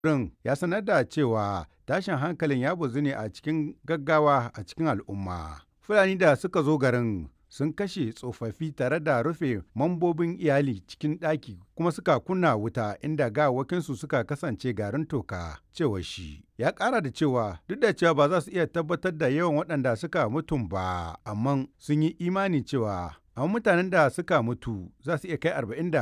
Rin ya sanar da cewa tashin hankalin ya bazu ne a cikin gaggawa a cikin al'umma. Fulani da suka zo garin sun kashe tsofaffi tare da rufe mambobin iyali cikin ɗaki kuma suka kunna wuta inda gawakinsu suka kasance garin toka cewa shi ya ƙara da cewa duk da cewa ba za su iya tabbatar da yawan waɗanda suka mutum ba amma sun yi imani cewa amma mutanen da suka mutu za su iya kai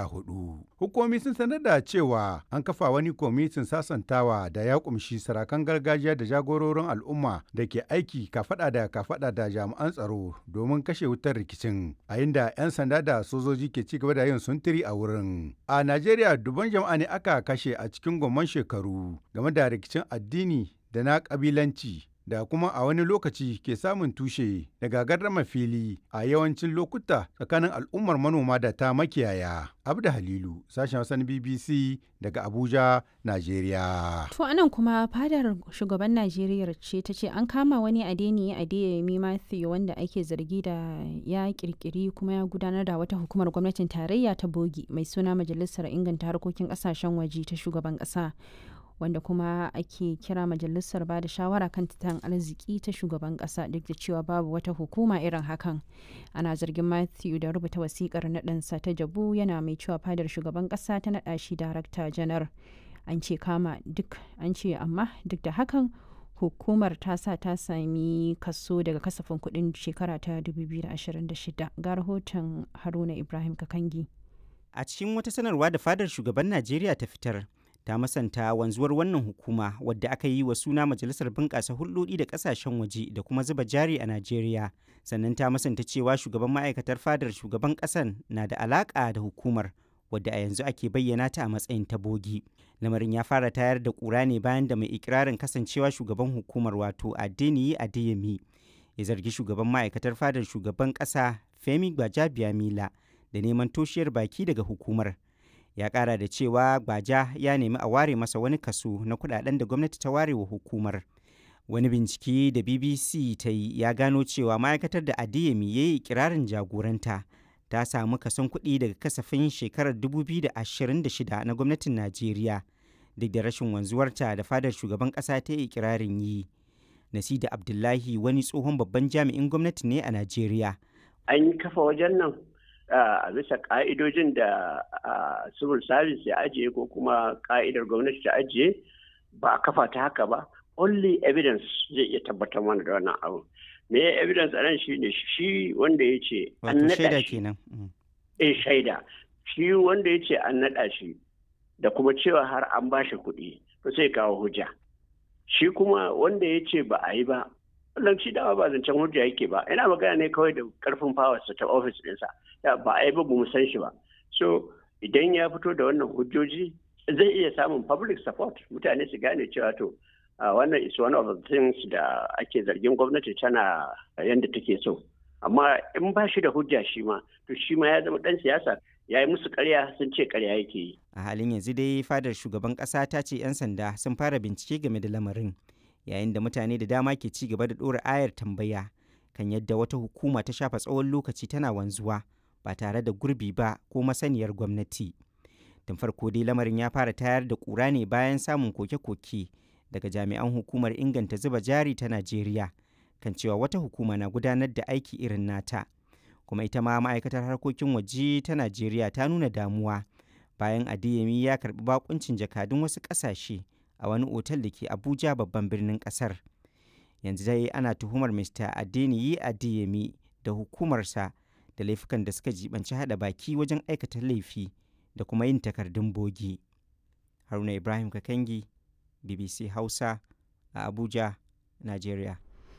44. Hukumomi sun sanar da cewa an kafa wani kwamitin sasantawa da ya kumshi sarakan gargajiya da jagororin al'umma da ke aiki kafada da kafada da jami'an tsaro domin kashe wutar rikicin a inda 'yan sanda da sojoji ke ci gaba da yin suntiri a wurin. A Najeriya dubban jama'a ne aka kashe a cikin gwamman shekaru game da rikicin addini da na kabilanci da kuma a wani lokaci ke samun tushe daga gardama fili a yawancin lokuta tsakanin al'ummar manoma da ta makiyaya. Abda Halilu, sashen Hausa na BBC daga Abuja, Najeriya. To anan kuma fadar shugaban Najeriya ce ta ce an kama wani adeni Adeyemi Matthew wanda ake zargi da ya kirkiri kuma ya gudanar da wata hukumar gwamnatin tarayya ta bogi mai suna Majalisar Inganta Harkokin Kasashen Waje ta shugaban kasa. wanda kuma ake kira majalisar ba da shawara kan tattalin arziki ta shugaban kasa duk da cewa babu wata hukuma irin hakan ana zargin matthew da rubuta wasikar naɗinsa ta jabu yana mai cewa fadar shugaban kasa ta naɗa shi darakta janar an ce kama duk an ce amma duk da hakan hukumar ta sa ta sami kaso daga kasafin kuɗin shekara ta 2026 ga rahoton haruna ibrahim kakangi a cikin wata sanarwa da fadar shugaban najeriya ta fitar ta masanta wanzuwar wannan hukuma wadda aka yi wa suna majalisar bunƙasa hulɗoɗi da ƙasashen waje da kuma zuba jari a najeriya sannan ta masanta cewa shugaban ma'aikatar fadar shugaban ƙasan na da alaƙa da hukumar wadda a yanzu ake bayyana ta a matsayin ta bogi lamarin ya fara tayar da ƙura ne bayan da mai ikirarin kasancewa shugaban hukumar wato adeniyi adeyemi ya zargi shugaban ma'aikatar fadar shugaban ƙasa femi gbajabiamila da neman toshiyar baki daga hukumar ya kara da cewa gbaja ya nemi a ware masa wani kaso na kudaden da gwamnati ta ware wa hukumar wani bincike da bbc ta yi ya gano cewa ma'aikatar da adiyemi ya yi kirarin jagoranta ta samu kason kuɗi daga kasafin shekarar 2026 na gwamnatin najeriya duk da rashin wanzuwarta da fadar shugaban ƙasa ta yi kirarin yi nasida abdullahi wani tsohon babban jami'in gwamnati ne a najeriya an yi kafa wajen nan a bisa ka'idojin da civil service ya ajiye ko kuma ka'idar gwamnati ta ajiye ba a kafa ta haka ba only evidence zai iya tabbatar mana da wannan abu me ya evidence a nan shi ne shi wanda ya ce an naɗa shi eh shaida shi wanda ya ce an naɗa shi da kuma cewa har an ba shi kuɗi to sai kawo hujja shi kuma wanda ya ce ba a yi ba wannan shi dama ba zancen hujja yake ba ina magana ne kawai da karfin fawarsa ta ofis ɗinsa ba a yi ba mu san shi ba so idan ya fito da wannan hujjoji zai iya samun public support mutane su gane cewa to wannan is one of the things da ake zargin gwamnati tana yadda take so amma in ba shi da hujja shi ma to shi ma ya zama dan siyasa ya yi musu karya sun ce karya yake yi a halin yanzu dai fadar shugaban kasa ta ce 'yan sanda sun fara bincike game da lamarin yayin da mutane da dama ke ci gaba da ɗora ayar tambaya kan yadda wata hukuma ta shafa tsawon lokaci tana wanzuwa ba tare da gurbi ba ko masaniyar gwamnati tun farko dai lamarin ya fara tayar da ƙura ne bayan samun koke-koke daga jami'an hukumar inganta zuba jari ta najeriya kan cewa wata hukuma na gudanar da aiki irin nata kuma ita ma ma'aikatar harkokin waje ta najeriya ta nuna damuwa bayan adeyemi ya karbi bakuncin jakadun wasu ƙasashe a wani otal da ke abuja babban birnin ƙasar yanzu dai ana tuhumar mr adeniyi adeyemi da hukumarsa da laifukan da suka jibanci hada baki wajen aikata laifi da kuma yin takardun bogi haruna ibrahim kakangi bbc hausa a abuja nigeria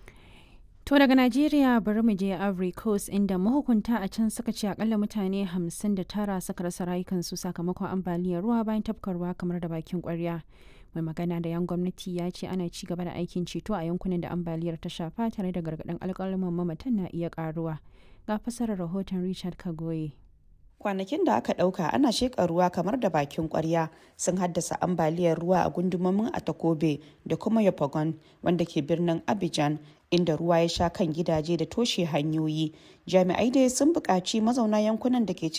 To daga Najeriya bari mu je Ivory Coast inda mahukunta a can suka ce akalla mutane 59 suka rasa rayukansu sakamakon ambaliyar ruwa bayan tafkar ruwa kamar da bakin kwarya. Mai magana da yan gwamnati ya ce ana ci gaba da aikin ceto a yankunan da ambaliyar ta shafa tare da gargaɗin alƙalaman mamatan na iya ƙaruwa. Ga fasarar rahoton Richard Kagoye. kwanakin da aka ɗauka ana sheƙa ruwa kamar da bakin ƙwarya sun haddasa ambaliyar ruwa a gundumomin atakobe da kuma yopagon wanda ke birnin abidjan inda ruwa ya sha kan gidaje da toshe hanyoyi jami'ai dai sun buƙaci mazauna yankunan da ke cikin